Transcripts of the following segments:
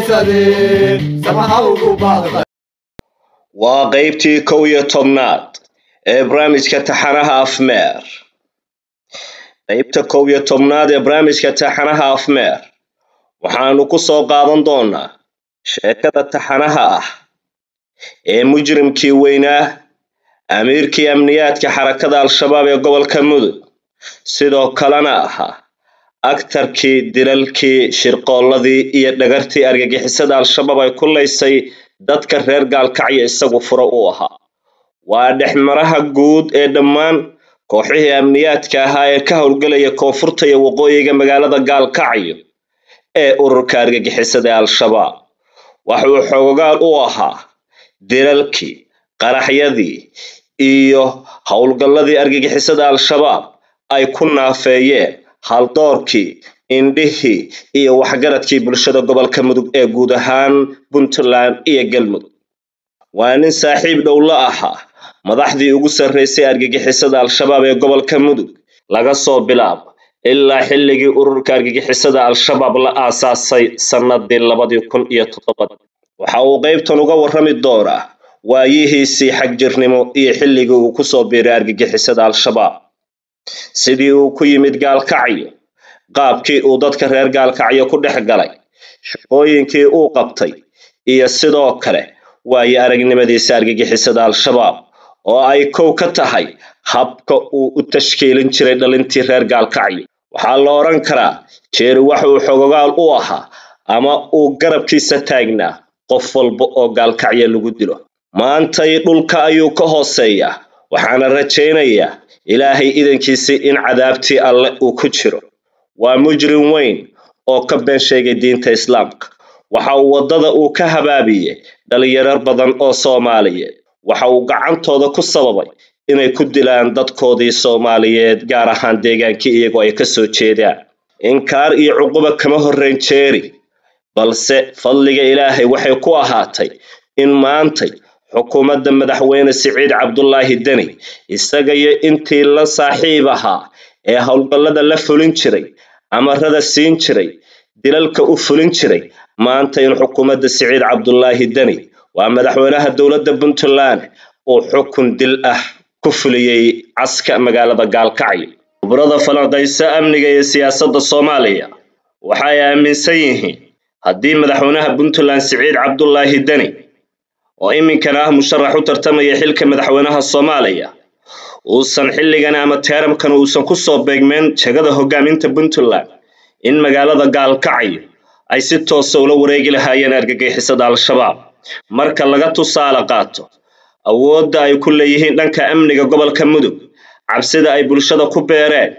argagixisade samaha ugu baaqda waa qaybtii kow iyo tobnaad ee barnaamijka taxanaha afmeer qaybta kow iyo tobnaad ee barnaamijka taxanaha afmeer waxaanu ku soo qaadan doonaa sheekada taxanaha ah ee mujrimkii weynaa amiirkii amniyaadka xarakada al-shabaab ee gobolka mudug sidoo kalena ahaa agtarkii dilalkii shirqoolladii iyo dhagartii argagixisada al-shabaab ay ku laysay dadka reer gaalkacyo isagu furo u ahaa waa dhexmaraha guud ee dhammaan kooxihii amniyaadka ahaa ee ka howlgelaya koonfurta iyo waqooyiga magaalada gaalkacyo ee ururka argagixisada ee al-shabaab waxuu xoogaal u ahaa dilalkii qaraxyadii iyo howlgalladii argagixisada al-shabaab ay ku naafeeyeen haldoorkii indhihii iyo waxgaradkii bulshada gobolka mudug ee guud ahaan puntland iyo galmudug waa nin saaxiib dhow la ahaa madaxdii ugu sarreysay argagixisada al-shabaab ee gobolka mudug laga soo bilaabo ilaa xilligii ururka argagixisada al-shabaab la aasaasay sannadii labadii kun iyo toddobadii waxa uu qaybtan uga warrami doonaa waayihiisii xagjirnimo iyo xilligii uu kusoo biiray argagixisada al-shabaab sidii uu ku yimid gaalkacyo qaabkii uu dadka reer gaalkacyo ku dhex galay shaqooyinkii uu qabtay iyo sidoo kale waayo aragnimadiisa argagixisada al-shabaab oo ay kow ka tahay habka uu u tashkiilin jiray dhalintii reer gaalkacyo waxaa la odhan karaa jeeri waxa uu xogogaal u ahaa ama uu garabkiisa taagnaa qof walba oo gaalkacyo lagu dilo maantay dhulka ayuu ka hooseeyaa waxaana rajaynayaa ilaahay idankiisii in cadaabtii alle uu ku jiro waa mujrim weyn oo ka been sheegay diinta islaamka waxa uu waddada uu ka habaabiyey dhalinyarar badan oo soomaaliyeed waxa uu gacantooda ku sababay inay ku dilaan dadkoodii soomaaliyeed gaar ahaan deegaankii iyagoo ay ka soo jeedaan inkaar iyo cuquba kama horrayn jeeri balse fadliga ilaahay waxay ku ahaatay in maantay xukuumadda madaxweyne siciid cabdulaahi deni isaga iyo intii la saaxiib ahaa ee howlgallada la fulin jiray amarada siin jiray dilalka u fulin jiray maanta in xukuumadda siciid cabdulaahi deni waa madaxweynaha dowladda puntland uu xukun dil ah ku fuliyey caska magaalada gaalkacyo khubrada falanqayso amniga iyo siyaasadda soomaaliya waxay aaminsan yihiin haddii madaxweynaha puntland siciid cabdulaahi deni oo iminkana ah musharax u tartamaya xilka madaxweynaha soomaaliya uusan xilligan ama teeramkan uusan kusoo beegmeen jegada hogaaminta puntland in magaalada gaalkacyo ay si toosa ula wareegi lahaayeen argagixisada al-shabaab marka laga tusaale qaato awoodda ay ku leeyihiin dhanka amniga gobolka mudug cabsida ay bulshada ku beereen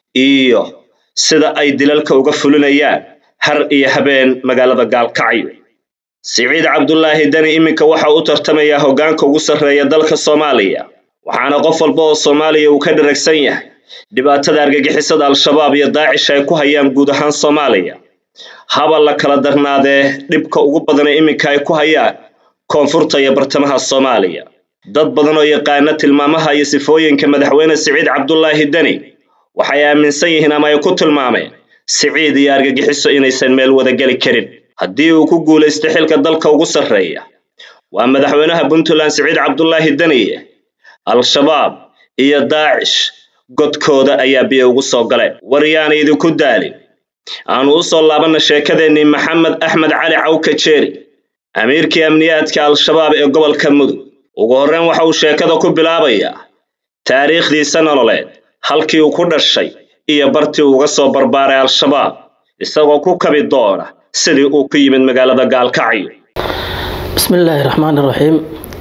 iyo sida ay dilalka uga fulinayaan har iyo habeen magaalada gaalkacyo siciid cabdulaahi deni iminka waxa u tartamayaa hoggaanka ugu sarreeya dalka soomaaliya waxaana qof walba oo soomaaliya uu ka dharagsan yahay dhibaatada argagixisada al-shabaab iyo daacish ay ku hayaan guud ahaan soomaaliya haba la kala darnaadee dhibka ugu badana iminka ay ku hayaan koonfurta iyo bartamaha soomaaliya dad badan oo yaqaana tilmaamaha iyo sifooyinka madaxweyne siciid cabdulaahi deni waxay aaminsan yihiin ama ay ku tilmaameen siciid iyo argagixiso inaysan meel wada geli karin haddii uu ku guulaysto xilka dalka ugu sarreeya waa madaxweynaha puntland siciid cabdulaahi deniye al-shabaab iyo daacish godkooda ayaa biyo ugu soo galeen war yaana idinku daalin aanu u soo laabanna sheekadeennii maxamed axmed cali cawka jeeri amiirkii amniyaadka al-shabaab ee gobolka mudug ugu horreyn waxa uu sheekada ku bilaabayaa taariikhdiisa nololeed halkii uu ku dhashay iyo bartii uga soo barbaaray al-shabaab isagoo ku kabi doona sidii uu ku yimid magaalada gaalkacyo bismillaahi raxmaan iraxiim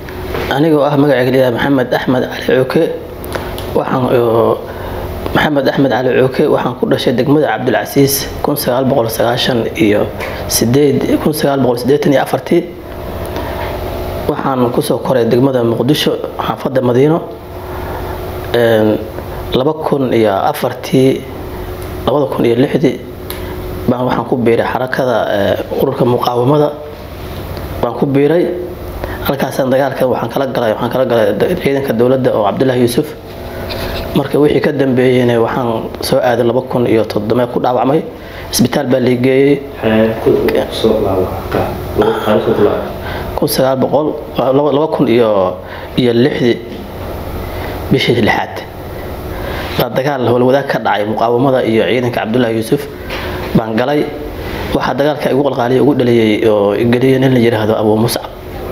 anigoo ah magacayga maxamed axmed cali cooke waxaan maxamed axmed cali cooke waxaan ku dhashay degmada cabdilcasiis kun sagaal boqol sagaashan iyo sideed kun sagaal boqol siddeetan iyo afartii waxaan kusoo koray degmada muqdisho xaafadda madiino laba kun iyo afartii labada kun iyo lixdii baan waxaan ku biiray xarakada ururka muqaawamada baan ku biiray halkaasaan dagaalka waxaan kala galay waxaan kala galay ciidanka dowladda oo cabdullaahi yuusuf marka wixii ka dambeeyeyna waxaan soo aaday laba kun iyo toddoba ku dhaawacmay isbitaal baa liigeeyey kun sagaal boqol laba kun iyo iyo lixdii bishii lixaad baa dagaal howlwadaag ka dhacay muqaawamada iyo ciidanka cabdullaahi yuusuf baan galay waxaa dagaalka igu qalqaaliya ugu dhaliyey oo geliyay nin la yidhaahdo abuu muscab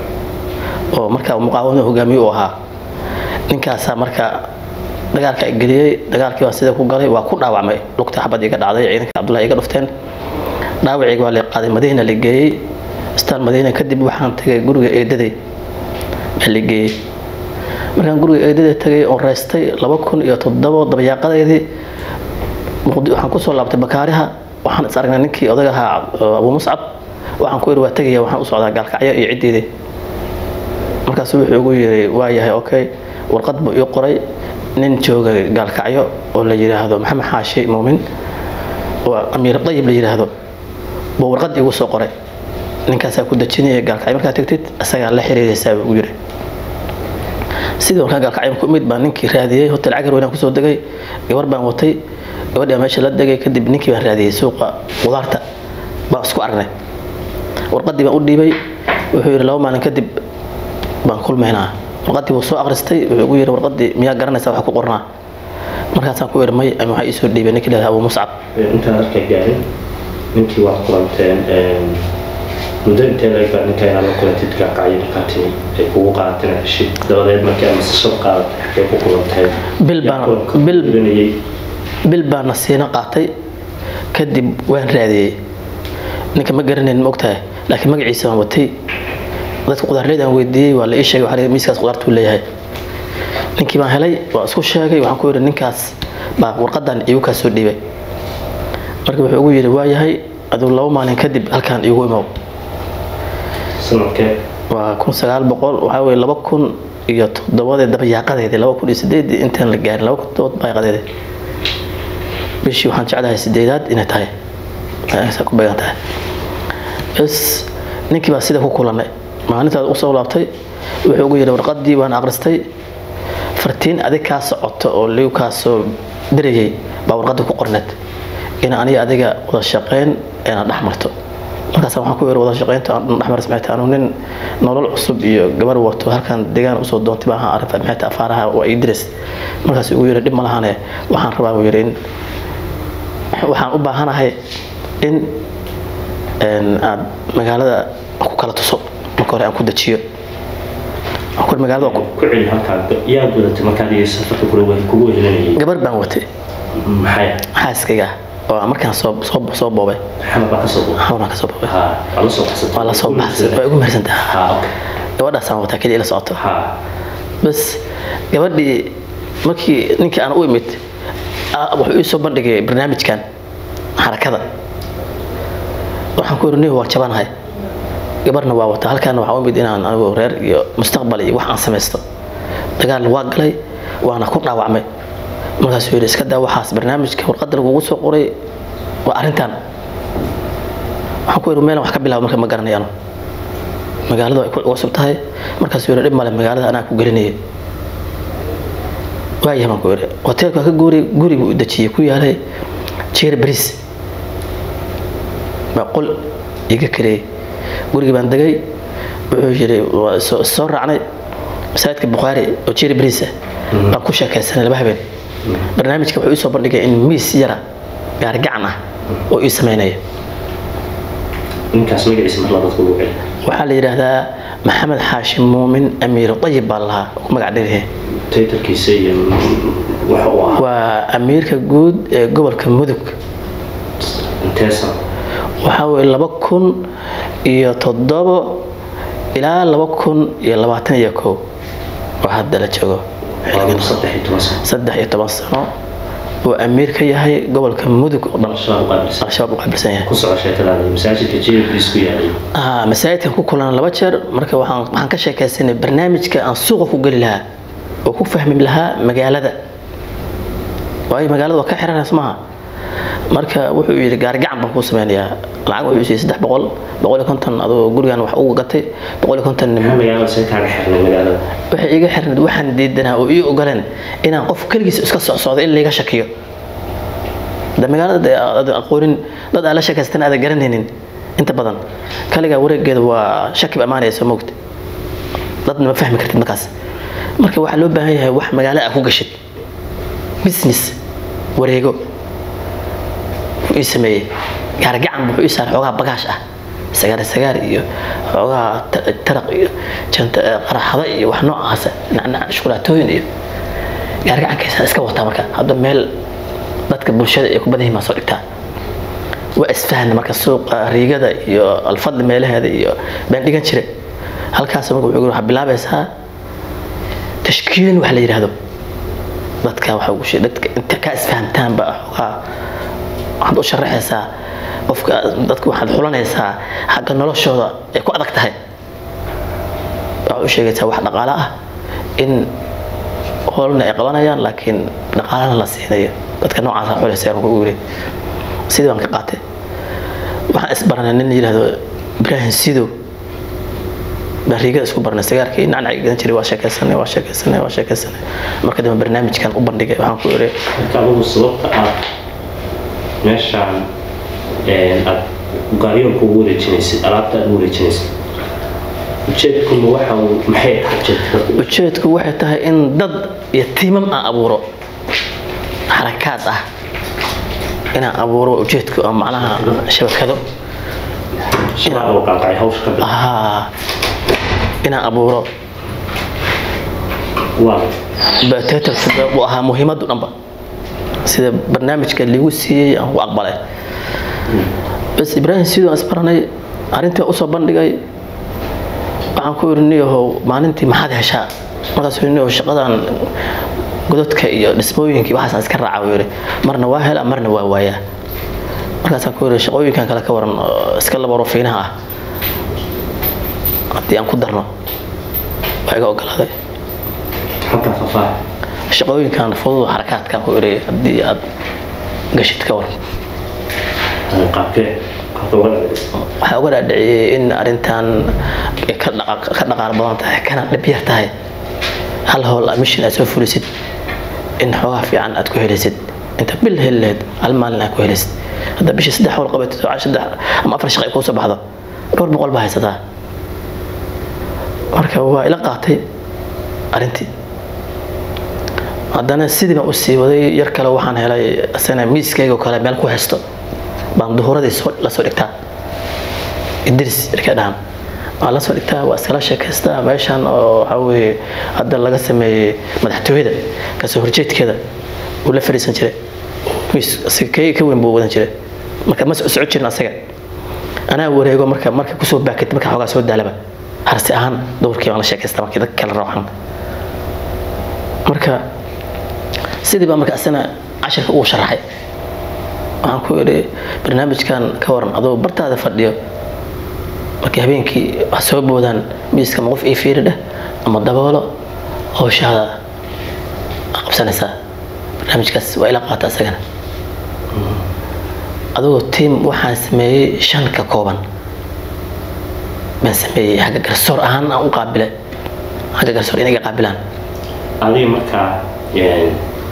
oo markaa muqaawamada hogaamiye u ahaa ninkaasaa marka dagaalka geliyey dagaalkii baa sida ku galay waa ku dhaawacmay lugta xabad iga dhacday ciidanka cabdullahi iga dhufteen dhaawacayga waa la qaaday madiina la geeyey istaan madiina kadib waxaan tagay guriga eedaday baa la geeyey markaan guriga eedada tagay oo reystay laba kun iyo toddobo dabayaaqadeedii waxaan kusoo laabtay bakaariha waxaan is aragnay ninkii odag ahaa abuu muscab waxaan ku iri waa tegaya waxaan u socdaa gaalkacyo iyo ciddeedii markaasu wuxuu igu yiri waa yahay okay warqad buu ii qoray nin jooga gaalkacyo oo la yidhaahdo maxamed xaashi muumin oo amiir dayib la yidhaahdo buu warqad igu soo qoray ninkaasaa ku dejinaya gaalkacyo markaa tagtid isagaa la xiriiraysaa buu ugu yiri sidii warkaa gaalkacyo ku imid baan ninkii raadiyey hotel cagar weynaan kusoo degay gabar baan watay gabadhi meesha la degay kadib ninkii baan raadiyey suuqa qudaarta baan isku aragnay warqadii baan u dhiibay wuxuu yidhi laba maalin kadib baan kulmaynaa warqadii wuu soo akhristay wuxuu ugu yidhi warqadii miyaa garanaysaa wax ku qornaa markaasaan ku yidhi may ama waxaa iisoo dhiibay ninkii leedahay abuu muscab intaan halka gaarin ninkii waad kulanteen muddo intee laga baa ninka inaad la kulantid gaaqacyo markaatimi ay kugu qaadateen heshid dabadeed markii aad nasashad qaadatay xagee ku kulanteen bil baan bil bil baan nasiino qaatay kadib waan raadiyey ninka ma garanayn ma ogtahay laakiin magaciisa waan watay dadka qudaarleyd aan weydiiyey waa la ii sheegay waxaa miiskaas qudaartuu leeyahay ninkii baan helay waa isku sheegay waxaan ku yidhi ninkaas baa warqadan iigu kaa soo dhiibay marka wuxuu ugu yidhi waa yahay aduu laba maalin kadib halkaan iigu imow sanadkee waa kun sagaal boqol waxaa weye laba kun iyo toddobadee dabayaaqadeedii laba kun iyo sideedii intaan la gaarin laba kun toddoba dabayaaqadeedii bishii waxaan jeclahay sideedaad inay tahay ku beegan tahay bs ninkii baa sida ku kulannay maalintaad usoo laabtay wuxuu ugu yidhi warqadii waan akhristay fartiin adig kaa socoto oo liu kaa soo dirayay baa warqadda ku qorneed in aniga adiga wada shaqayn eena dhex marto markaas waxaan ku yidhi wada shaqaynta dhex marta maxay tahay anu nin nolol cusub iyo gabar wato halkan deegaan usoo doontay baaha arrinta maxay tahay afaaraha waa ii diris markaas ugu yidhi dhib ma lahane waxaan rabaa buu yidhi in waxaan u baahanahay in aad magaalada ku kala tuso marka hore aan ku dejiyo magaalada ku celi halkaan yaa gudatay markaad iyo safarka kugu wehelinayay gabar baan watay maxay xaaskayga oo markaan soo soo soo boobay xamar baa kasoo boobay xamaraan kasoo boobay ha waa la soo baxsatay waa la soo baxsay waa igu mehersan tahay ha okay gabadhaasaan wataa keliya ila socoto ha bas gabadhii markii ninkii aan u imid wuxuu ii soo bandhigay barnaamijkan xarakada waxaan ku yidhi nih waan jabanahay gabarna waa wata halkaana waxaa u imid inaan anigu reer iyo mustaqbal iyo wax aan samaysto dagaalna waa galay waana ku dhaawacmay markaasuu yidhi iska daa waxaas barnaamijka warqadda lagugu soo qoray waa arrintan waxaan ku yidhi meelan wax ka bilaabo marka ma garanayano magaalada ay ku cusub tahay markaasuu yidhi dhib male magaalada anaa ku gelinayay waayahay baan ku yidhi hoteelka ka guuri guri buu dejiyey ku yaalay jeer bariis baa qol iga kareeyey gurigii baan degay wuxuu yidhi waa soo raacnay masaajidka bukhaari oo jeer bariis ah baan ku sheekaysanay laba habeen barnaamijka wuxuu ii soo bandhigay in miis yara gaari gacan ah oo ii samaynaya ninkaas magaciisa mar labad kugu celi waxaa la yidhaahdaa maxamed xaashim muumin amiir dayib baa lahaa ku magac dhirihe taytarkiisa iyo waxa uu ahaa waa amiirka guud ee gobolka mudug inteesan waxaa weye laba kun iyo toddobo ilaa laba kun iyo labaatan iyo kow oo hadda la joogo waa saddex iyo toban sano saddex iyo toban sano uu amiir ka yahay gobolka mudug oo dhan al-shabaab u qaabilsan al-shabaab u qaabilsan yahay ku soco sheekadaada masaajidka jeebkiis ku yaalay ah masaajidkan ku kulan laba jeer marka waxaan waxaan ka sheekaysanay barnaamijka aan suuqa ku geli lahaa oo ku fahmi lahaa magaalada waayo magaalada waa ka xiranaysa maaha marka wuxuu yidhi gaari gacan baan kuu sameynayaa lacag wuxuu siiyey saddex boqol boqol iyo konton adoo gurigan wax uga gatay boqol iyo konton maxaa magaalada see kaaga xirnay magaalada waxay iga xirnayd waxaan diidanaa oo ii ogoleen inaan qof keligiis iska socsocdo in layga shakiyo da magaalada dee aad aqoonin dad aan la sheekaystan aadan garanaynin inta badan kaligaa wareegeeda waa shakib ammaanaysa mogta dadna ma fahmi kartid markaas marka waxaa loo baahan yahay wax magaalo ah ku gashid business wareego wuxuu ii sameeyey gaargacan wuxuu ii saaray xoogaa bagaash ah sagaar sagaar iyo xoogaa ta- taraq iyo janta eh, qaraxada iyo wax noocaasa nacnac shukulaatooyin iyo gaargacankiisa iska wataa marka hadda meel dadka bulshada ay ku badan yihiin baa soo dhigtaa waa isfahna marka suuqa riigada iyo alfadli meelaheeda iyo baan dhigan jire halkaas marka wuxuu yiri, waxaa bilaabaysaa tashkiilin wax la yidhaahdo dadka waxa ugu sheeg dadka inta ka isfahamtaanba xoogaa waxaad u sharaxaysaa qofka dadka waxaad xulanaysaa xagga noloshooda ay ku adag tahay waxaad u sheegaysaa wax dhaqaale ah in howlna ay qabanayaan laakiin dhaqaalana la siinayo dadka noocaasa xulaysa marka ugu yiri sidii baan ka qaatay waxaan isbaranay nin yidhaahdo ibraahim sidow baan riigada isku barnay sigaarkii nacnaci gadan jiray waa sheekaysanay waa sheekaysanay waa sheekaysanay marka dambe barnaamijkan u bandhigay waxaan ku iri marka adigu sababta aad meeshaan een, aad gaaryoonka ugu wareejinaysid alaabta aad ugu wareejinaysid ujeedkuna waxa uu maxay tahay ujeedka ujeedku waxay tahay in dad iyo tiimam aan abuuro xarakaad ah inaan abuuro ujeedku oo macnaha shabakado shabaab oo qaanqacay hawsha ka bil ah inaan abuuro waa batetarku uu ahaa muhiimadu dhanba sida barnaamijka liigu siiyey aan ku aqbalay bas ibraahim sidoo aan isbaranay arrintii waan usoo bandhigay waxaan ku iri niyahow maalintii maxaad heshaa markaasuu yidhi niyahow shaqadan godadka iyo dhismooyinkii waxaasaan iska raaca buu yidhi marna waa helaa marna waa waayaa markaasaan ku iri shaqooyinkan kale ka waran oo iska labaro fiinaha ah haddii aan ku darno waa iga ogolaaday halkaa fafaa shaqooyinkan fudud xarakaadkan ku iri haddii aad gashid ka waran qaabkee qaabka uga dhacaysa waxaa uga dhaadhiciyey in arrintan ay ka dhaqa- ka dhaqaal badan tahay kana dhib yar tahay hal howl mission aad soo fulisid in xoogaa fiican aad ku helisid inta bil heli lahayd hal maalin aad ku helisid hadda bishii saddex howl qabatid oo saddex ama afar shaqo ay kuu soo baxdo dhowr boqol baa haysataa marka waa ila qaatay arrintii haddana sidii baan usii waday yar kale waxaan helay asana miiskayga oo kale meel ku haysto baan duhuradii soo la soo dhigtaa idris yarkay dhahan waan la soo dhigtaa waa iskala sheekaystaa meeshan oo waxaa weeye hadda laga sameeyey madaxtooyada kasoo horjeedkeeda uu la fadhiisan jiray miis asiga kayga ka weyn buu wadan jiray marka ma soco jirin asaga anaa wareego marka marka kusoo baakid marka xoogaa soo daalaba harsi ahaan dowrkii baan la sheekaystaa markii dadka kala rooxan marka sidii baa marka asana cashirka uu sharaxay waxaan ku idhi barnaamijkan ka waran adoo bartaada fadhiyo markii habeenkii wax soo boodaan miiska ma qof ii fiiri dheh ama daboolo howshaada aa qabsanaysaa barnaamijkaas waa ila qaata isagana adigoo tiim waxaan sameeyey shan ka kooban baan sameeyey xagga garsoor ahaan aan u qaabile xagga garsoor inaga qaabilaan adiga markaa een,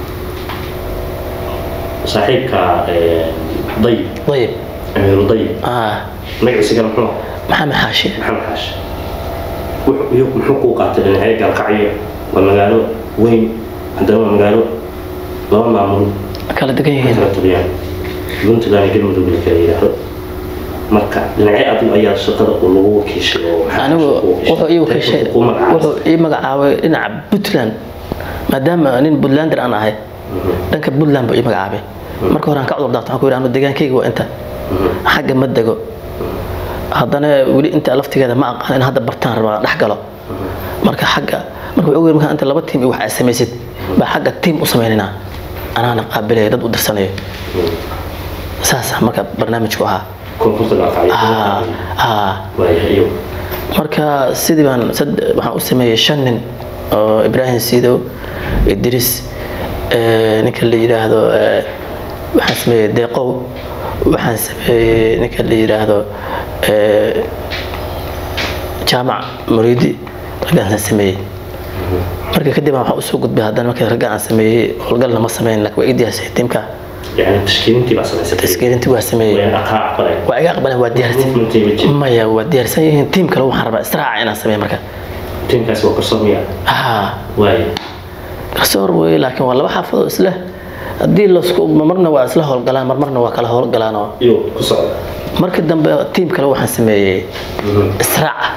saaxiibka een, dayib dayib amiiru dayib ah magaciisa kale muxuu ahaa? maxamed xaashi maxamed xaashi Wuxuu- iyo muxuu kuu qaatay dhinacyo gaalkacyo waa magaalo weyn haddana waa magaalo laba maamul kala degan yihiin kala tugiyaan puntland iyo galmudug la kala yidhaahdo marka dhinacyo adigu ayaa shaqada uu lagu wakiishay oo maxaa anigu shaqo u wuxuu ii wakiishay? wakiishay Dadku kuu magacaabay. wuxuu ii magacaabay dhinaca puntland maadaama nin puntlander aan ahay dhanka puntland buu ii magacaabay marka hore aan ka cudur daarto waxaan ku yidhi anu degaankayga waa inta xagga ma dego haddana weli inta laftigeeda ma aqaan in hadda bartaan rabaa dhex galo marka xagga marka wuxuu yiri markaa inta laba tiim iyo wax aad samaysid baa xagga tiim u samaynaynaa anaana qaabilaya dad u dirsanayo saasa marka barnaamijku ahaa koonfurta gaalkacyo Ah, ah. waayahay iyo marka sidii baan sad- waxaan u sameeyey shan nin oo ibraahim sidow idris eh, ninka la yidhaahdo eh, waxaan sameeyey deeqow waxaan sameeyey ninka la yidhaahdo eh, jaamac muriidi raggaasaan sameeyey marka kadib waxaan usoo gudbay haddana markii ragga aan sameeyey howlgalna ma sameyn laakiin waa ii diyaarsay tiimka يعني تشكيلتي بس ليس taskiirintii waa sameeyey وين أقع قلي waa iga aqbaleen waa diyaarsan Movement-ay ma jiro. maya waa diyaarsan yihiin tiim kale waxaan rabaa israaca inaan sameeyo marka تيم كاس وكرسون ميا haa واي garsoor weeye laakiin waa laba xaafadoo isle haddii lasku marna waa isla howlgalaan marmarna waa kala howlgalaan oo يو كسر markii dambe tiim kale waxaan sameeyey israaca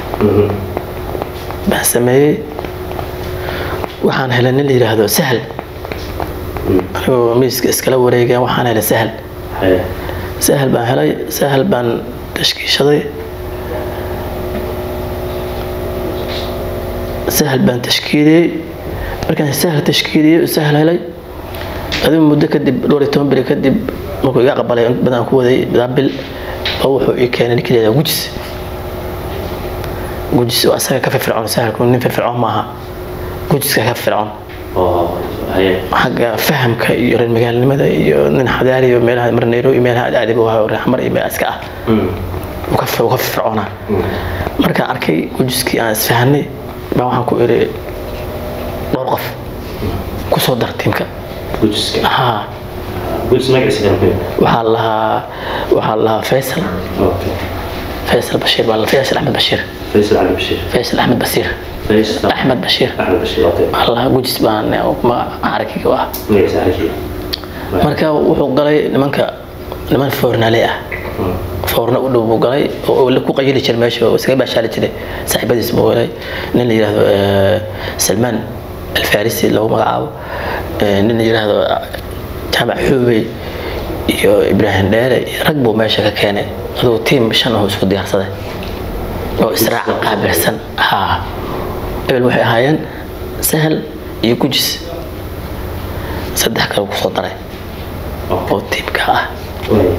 baan sameeyey waxaan helay nin la yidhaahdo sahal anigoo miiska iskala wareegeen waxaan helay sahal هاي sahal baan helay sahal baan tashkiishaday sahal baan tashkiiliyey markaan sahal tashkiiliyey sahal helay adigu muddo kadib dhowr iyo toban beri kadib markuu iga aqbalay in badan aan ku waday bil oo wuxuu ii keenay ninkii leedaha gujis gujis oo asaga ka firfircoon sahalku nin firfircoon maaha gujiska ka firfircoon أوه هاي xagga fahamka iyo reer magaalnimada iyo nin xadaari iyo meelaha mar nairobi meelaha aadib u hayo reexmar iyo meel iska ah uu ka uu ka firfircoonaa markaan arkay gujiskii aan isfahanay baa waxaan ku iri dhowr qof ku soo dar tiimka جوجس haa جوجس ما قاعد يسلم waxaa la lahaa waxaa la lahaa faysal أوكي faysal bashiir baa la faysal axmed bashiir فيصل علي بشير faysal axmed basiir فيصل axmed bashiir أحمد بشير أوكي waxaa la lahaa gujis baan carakiga u ah ما يسألك marka wuxuu galay nimanka niman foornaale ah foorna u dhow buu galay oo la ku qayili jiray meesha oo iskaga baashaali jiray saaxiibadiis buu helay nin la yidhaahdo eh, salmaan alfarisi lagu magacaabo eh, nin la yidhaahdo jaamac xuubey iyo ibraahim dheere iyo rag buu meesha ka keenay aduu tiim shan ahoo isku diyaarsaday oo israac qaabilsan haa ebel waxay ahaayeen sahal iyo gujis saddex kale kusoo daray oo tiimka ah وين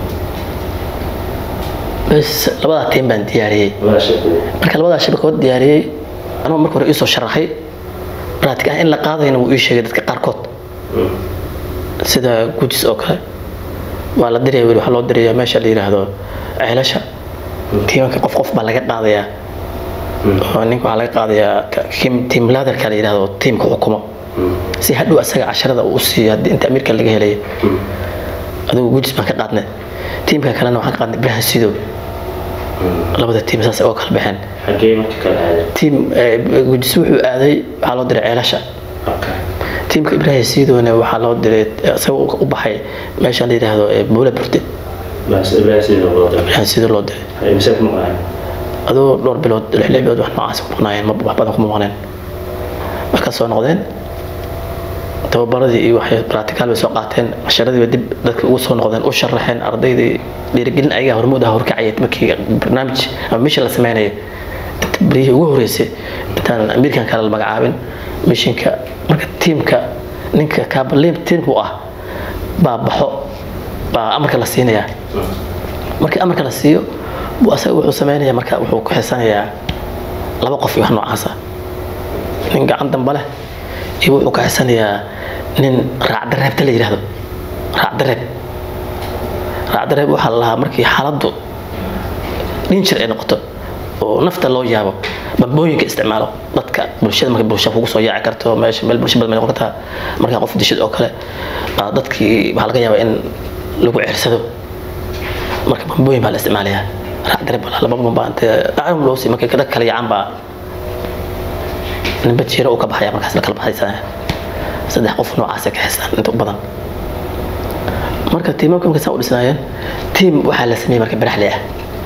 bes labadaa tiim baan diyaariyey ولا شيء marka labadaa shabakadood diyaariyey anuu marka hore iisoo sharaxay raatig ah in la qaadayna wuu ii sheegay dadka qaarkood sida gujis oo kale waa la diraya weli waxaa loo diraya meesha la yidhaahdo ceelasha tiimanka qof qof baa laga qaadayaa oo ninka waxaa laga qaadayaa ka- kim- tiim laaderka la yidhaahdo tiimka xukumo si hadhow asaga casharada uu siiyo haddii inta amiirka laga helay adigu gujis baan ka qaadnay tiimka kalena waxaan ka qaadnay ibrahim sidow labada tiim saas oo kala baxeen حقين كان هذا tiim eh, gujis wuxuu aaday waxaa loo diray ceelasha أوكي tiimka ibrahim sidowna waxaa loo diray isaga u baxay meesha la yidhaahdo eh, buule burde بس إبراهيم سيدنا الله ibrahim sidow loo diray هاي مسك معي adoo dhowr bilood lix lix bilood wax noocaas ku maqnaayeen ma wax badan kuma maqneen markaa soo noqdeen tababaradii iyo waxay practical bay soo qaateen casharadiiba dib dadka ugu soo noqdeen u sharaxeen ardaydii dhiirigelin ayagaa hormuud ah horkacaya markii barnaamij ama mishin la sameynaya inta berihii ugu horeysay intaan amiirkan kale la magacaabin mishinka marka tiimka ninka kaabaliin tiimka u ah baa baxo baa amarka la siinayaa markii amarka la siiyo buu asaga wuxuu sameynaya marka wuxuu ku xisanayaa laba qof iyo wax noocaasa nin gacan damba leh iyo wuxuu ka xisanayaa nin raacdareebta la yidhaahdo raacdareeb raacdareeb waxaa la lahaa markii xaaladdu dhinjir ay noqoto oo nafta loo yaabo bambooyinka isticmaalo dadka bulshada marka bulsha kugu soo yaaci karto meesha meel bulsha badan bay noqon kartaa markaa qof dishid oo kale baa dadkii waxaa laga yaabaa in lagu ceersado marka bambooyin baa la isticmaalayaa raacdareb baa laba bamba intee acam loo sii markay dad kale yacaan baa ninba jiiro uu ka baxaya markaas la kala baxaysaa saddex qof noocaas ay ka xisaan inta u badan marka tiimamka markay saa u dhisnaayeen tiim waxaa la sameeyey marka baraxle ah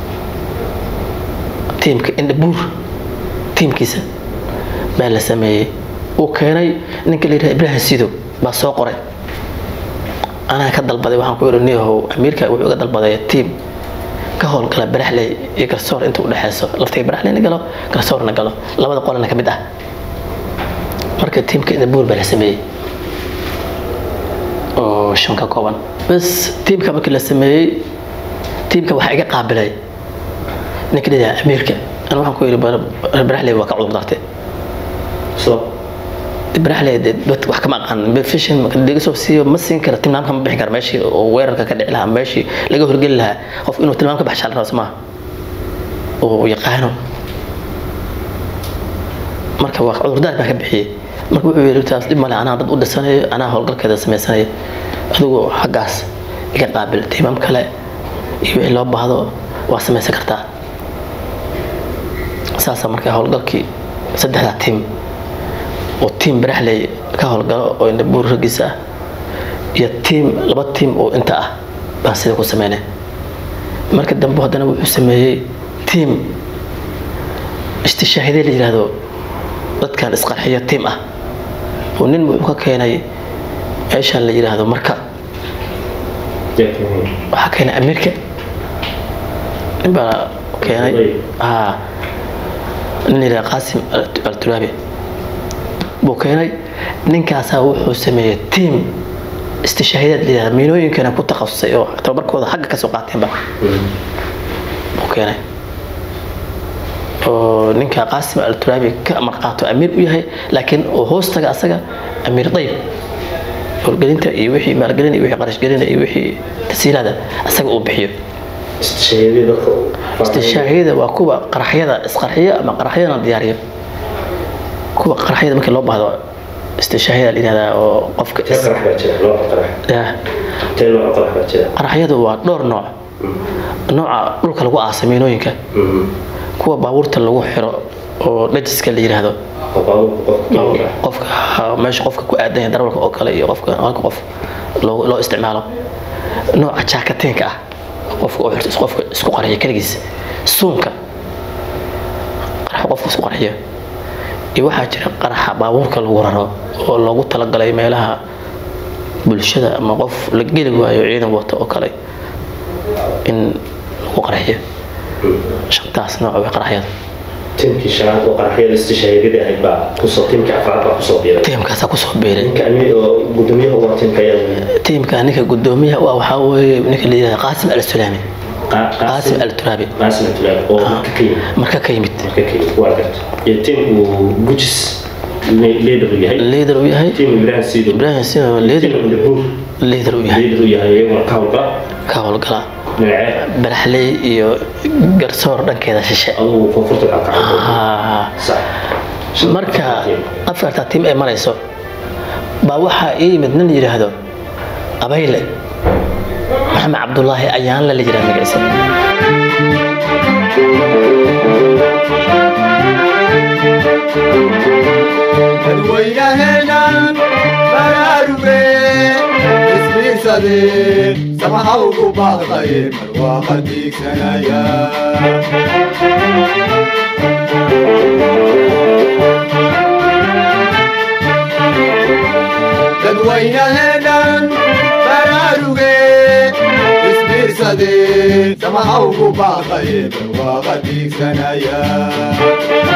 tiimka indhabuur tiimkiisa baa la sameeyey uu keenay ninka la yidhaha ibrahim sidow baa soo qoray anaa ka dalbaday waxaan ku idhi niyahow amiirka wuxuu iga dalbaday tiim ka howlgala baraxley iyo garsoor inta u dhexeyso laftiga baraxleyna galo garsoorna galo labada qolana ka mid ah marka tiimka indhabuur baa la sameeyey oo shan ka kooban bas tiimka markii la sameeyey tiimka waxaa iga qaabilay ninka la yidhaha amiirka ana waxaan ku yidhi baraxley waa ka cudur dartay سو ibrahle dad wax kama aqaan fishin laga soo siiyo ma siin karo tilmaamka ma bixin karo meeshii oo weerarka ka dhici lahaa meeshii laga horgeli lahaa qof inuu tilmaam ka baxshaa la rabo somaa oo yaqaano marka waa cudurdaar baa ka bixiyey marka wuxuu yidhi taas dhib male anaa dad u dhisanayo anaa howlgalkeeda samaysanayo adigu xaggaas iga qaabil tiimam kale iyo wixii loo baahdo waa samaysan kartaa saasaa marka howlgalkii saddexdaa tiim oo tiim baraxley ka howlgalo oo indhabuur raggiisa ah iyo tiim laba tiim oo inta ah baan sida ku sameynay marka dambe haddana wuxuu sameeyey tiim istishaahiday la yidhaahdo dadkan isqarxiyo tiim ah oo nin wuxuu ka keenay meeshaan la yidhaahdo marka waxaa keenay amiirka nin baa keenay aa nin la yidhahdo qaasim alturaabi buu keenay ninkaasaa wuxuu sameeyey tiim istishaahidaad la yidhahda miinooyinkana ku takhasusay oo tababarkooda xagga kasoo qaateenba buu keenay oo ninka qaasim alturaabi ka marqaato amiir u yahay laakiin oo hoostaga asaga amiir dayb howlgelinta iyo wixii maalgelin iyo wixii qarashgelina iyo wixii tasiilaada asaga uu bixiyo istishaahiyada waa kuwa qaraxyada isqarxiya ama qaraxyadana diyaariyo kuwa qaraxyada markii loo baahdo istishaahiyada la yihahdaa oo qofka qaraxyadu waa dhowr nooc nooca dhulka lagu aasa miinooyinka kuwa baabuurta lagu xiro oo dhajiska la yidhaahdo qofka meesha qofka ku aadan yahay darawalka oo kale iyo qofka halka qof loo isticmaalo nooca jaakateenka ah qofka oo xirto qofka isku qarxiyo keligiis suunka qaraxa qofka isku qarxiyo iyo waxaa jira qaraxa baabuurka lagu raro oo loogu talagalay meelaha bulshada ama qof la geli waayo ciidan wata oo kale in lagu qarxiyo shantaas nooc way qaraxyada tiimkii shanaad oo qaraxyada istishaahidada ahayd baa kusoo tiimkii afraad baa kusoo biiray tiimkaasaa kusoo biiray ninka amiir oo gudoomiyaha waa tiimka ayaa tiimka ninka gudoomiyaha waa waxaa weeye ninka la yidhahda qaasim al sulaami qaasim al turaabi qaasim al-turaabi oo marka ka yimid marka ka yimid marka ka yimid waa garta iyo tiim uu gujis leader u yahay leader uu yahay tiim ibrahim sido ibrahim sino leader tiim indabuur leader uu yahay leader u yahay iyaguna ka howlgala ka howlgala dhinacee baraxley iyo garsoor dhankeeda shishe adugu koonfurta ka kacay Ah, sax marka afarta tiim ay marayso baa waxaa ii yimid nin yidhaahdo abayle maxamed cabdulaahi ayaanla la yidhahda magaciisa dadweynaheedhan baraaruge isbiirsade samaha ugu baaqdaye barwaaqa diigsanaya dadweynaheedhan baraaruge isbiirsade samaha ugu baaqdaye barwaaqa diigsanaya